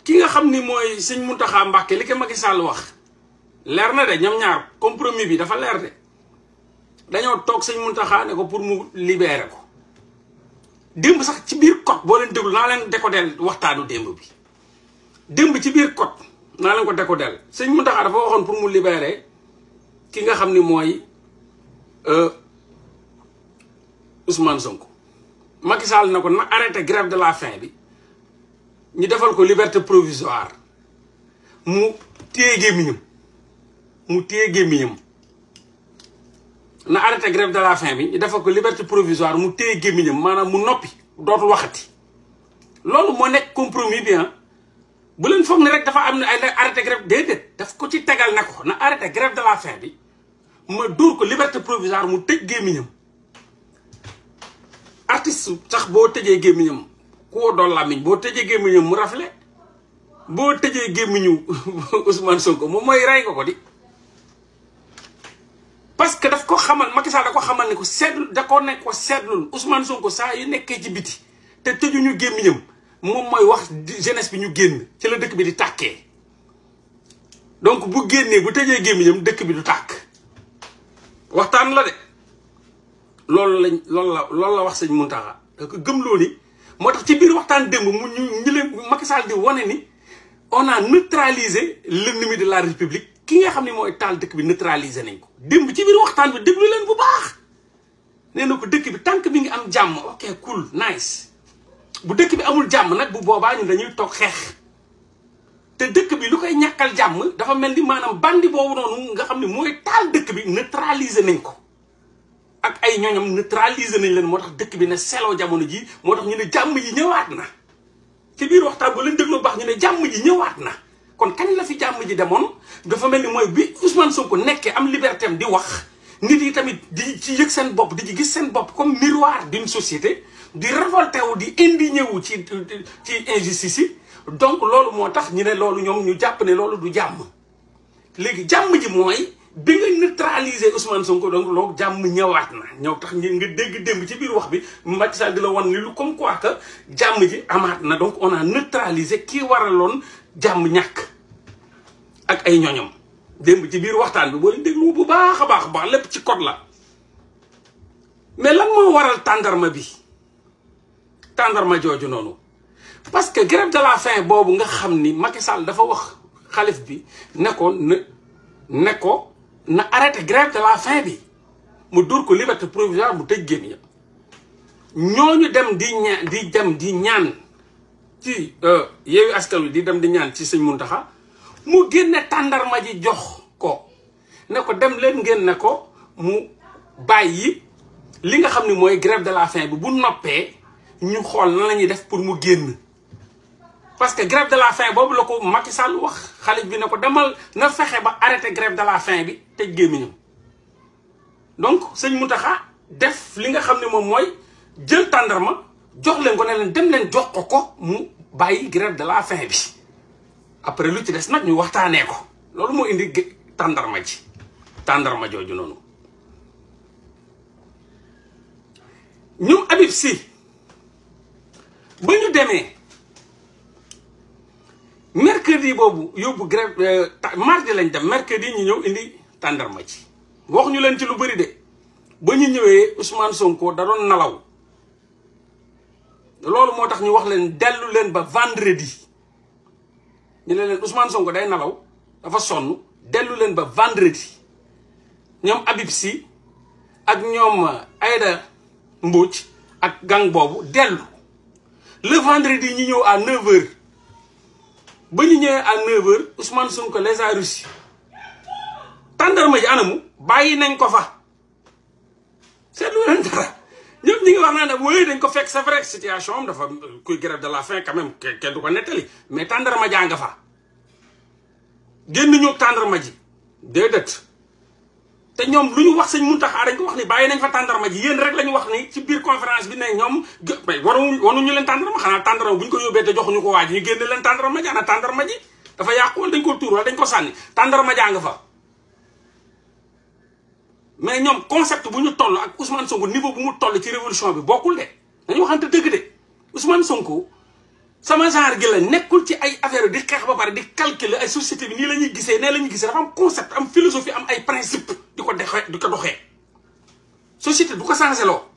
ki nga xam ni mooy sëñ Mountakha Mbacké li ko Macky Sall wax leer na de ñoom ñaar compromis bi dafa leer de dañoo toog sëñ Mountakha ne ko pour mu libérer ko démb sax ci biir code boo leen déglu naa leen décoder waxtaanu démb bi démb ci biir code naa leen ko décoder sëñ Mountakha dafa waxoon pour mu libérer ki nga xam ni mooy Ousmane Sonko Macky Sall na ko na arrêté grève de la faim bi ñu defal ko liberté provisoire mu téye gémmiñam mu téye gémmiñam na arrêté grève de la faim bi ñu defal ko liberté provisoire mu téye gémmiñam maanaam mu noppi dootul waxati loolu moo nekk compromis bi ah bu leen foog ne rek dafa am ne ay arrêté grève déedéet daf ko ci tegal ne ko na arrêté grève de la faim bi ma dóor ko liberté provisoire mu tëj gémmiñam artiste sax boo tëjee gémmiñam koo doon làmmiñ boo tëjee gémmiñam mu rafle boo tëjee gémmiñu Ousmane Sonko moom mooy rey ko ko di parce que daf ko xamal Macky Sall da ko xamal ne ko seetlu da ko nekk ko seetlul Ousmane Sonko saa yu nekkee ci biti te tëjuñu gémmiñam moom mooy wax jeunesse bi ñu génn ci la dëkk bi di tàkkee donc bu génnee bu tëjee gémmiñam dëkk bi du tàkk waxtaan la de loolu lañ loolu la loolu la wax sëñ Mountakha da ko gëm loo ni moo tax ci biir waxtaan démb mu ñu ñu leen Macky Sall di wane ni on a neutralisé l'ennemi de la république ki nga xam ne mooy taal dëkk bi neutralisé nañ ko démb ci biir waxtaan bi déglu leen bu baax nee na ko dëkk bi tànk bi ngi am jàmm ok cool nice bu dëkk bi amul jàmm nag bu boobaa ñun dañuy toog xeex te dëkk bi lu koy ñàkkal jàmm dafa mel ni maanaam bandi boobu noonu nga xam ne mooy taal dëkk bi neutralisé nañ ko ak ay ñooñam neutralisé nañ leen moo tax dëkk bi ne seloo jamono ji moo tax ñu ne jàmm ji ñëwaat na ci biir waxtaan bu leen déglu baax ñu ne jàmm ji ñëwaat na kon kañ la fi jàmm ji demoon dafa mel ni mooy bi Ousmane Sonko nekkee am liberté am di wax nit yi tamit di ci yëg seen bopp di ci gis seen bopp comme miroir d'une société di révolté wu di indigné wu ci ci injustice yi donc loolu moo tax ñu ne loolu ñoom ñu jàpp ne loolu du jàmm léegi jàmm ji mooy bi nga neutraliser Ousmane Sonko donc loolu jàmm ñëwaat na ñëw tax nga dégg démb ci biir wax bi Macky Sall di la wan ni lu comme quoi que jàmm ji amaat na donc on a neutralisé kii waraloon jàmm ñàkk ak ay ñoñom démb ci biir waxtaan bi boo leen déglu bu baax a baax a baax lépp ci code la mais lan moo waral tàndarma bi tàndarma jooju noonu parce que grève de la faim boobu nga xam ni Macky Sall dafa wax xalif bi ne ko ne ne ko na arrêté grève de la faim bi mu dóor ko liberté provisoire mu tëj gémmiñam ñooñu dem di ñaan di dem di ñaan ci Yewwi Askan Wi di dem di ñaan ci sëñ Mountakha mu génne tàndarma ji jox ko ne ko dem leen ngeen ne ko mu bàyyi li nga xam ne mooy grève de la faim bi bu noppee ñu xool nan la ñuy def pour mu génn parce que grève de la faim boobu la ko Macky Sall wax xalif bi ne ko demal na fexe ba arrêté grève de la faim bi tëj gémmiñam donc sëñ Mountakha def li nga xam ne moom mooy jël tàndarma jox leen ko ne leen dem leen jox ko ko mu bàyyi grève de la faim bi après lu ci des nag ñu waxtaanee ko loolu moo indi tàndarma ji tàndarma jooju noonu ñoom Habib Sy ba ñu demee mercredi boobu yóbbu grève mardi lañ dem mercredi ñu ñëw indi tàndarma ji wax ñu leen ci lu bëri de ba ñu ñëwee Ousmane Sonko da doon nalaw loolu moo tax ñu wax leen dellu leen ba vendredi ñu ne leen Ousmane Sonko day nalaw dafa sonn dellu leen ba vendredi ñoom Habib Sy ak ñoom Aïda Mbodj ak gang boobu dellu le vendredi ñu ñëw à 9h ba ñu ñëwee à 9h Ousmane Sonko les a reçus tàndarma ji anamu bàyyi nañ ko fa seetlu leen dara ñëpp ñi ngi wax naa ne mooy dañ ko fekk c'est vrai situation am dafa kuy grève de la faim quand même kenn du ko nettali mais tàndarma jaa nga fa génn ñoo tàndarma ji déedéet te ñoom lu ñu wax sëñ Mountakha dañ ko wax ni bàyyi nañ fa tàndarma ji yéen rek la ñu wax ni ci biir conférence bi ne ñoom mais waru waruñu leen tàndarma xanaa tàndarma bu ñu ko yóbbee te joxuñu ko waaj ñu génne leen tàndarma ji ana tàndarma ji dafa yàqu wala dañ ko tuur wala dañ ko sànni tàndarma jaa nga fa mais ñoom concept bu ñu toll ak Ousmane Sonko niveau bu mu toll ci révolution bi bokkul de dañu waxante dëgg de Ousmane Sonko sama genre gi la nekkul ci ay affaire di xeex ba pare di calculer ay société bi nii la ñuy gisee nee la ñuy gisee dafa am concept am philosophie am ay principe di ko doxee di ko doxee société du ko changé loo